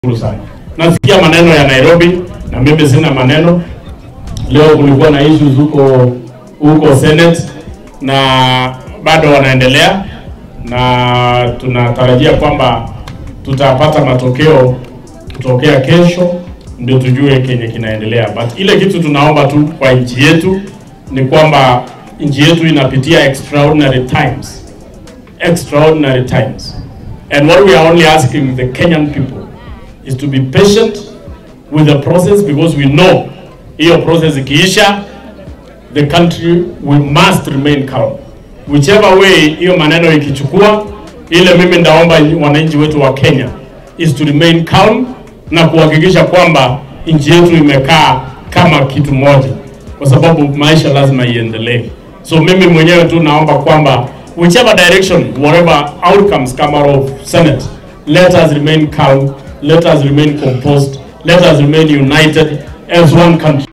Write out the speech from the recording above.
sana. Nasikia maneno ya Nairobi na mimi sina maneno. Leo kulikuwa na issues huko huko Senate na bado wanaendelea, na tunatarajia kwamba tutapata matokeo kutokea kesho, ndio tujue kenye kinaendelea. But ile kitu tunaomba tu kwa nchi yetu ni kwamba nchi yetu inapitia extraordinary times, extraordinary times, and what we are only asking the Kenyan people is to be patient with the process because we know hiyo process ikiisha the country we must remain calm whichever way hiyo maneno ikichukua ile mimi ndaomba wananchi wetu wa Kenya is to remain calm na kuhakikisha kwamba nchi yetu imekaa kama kitu moja kwa sababu maisha lazima iendelee so mimi mwenyewe tu naomba kwamba whichever direction whatever outcomes come out of senate let us remain calm let us remain composed let us remain united as one country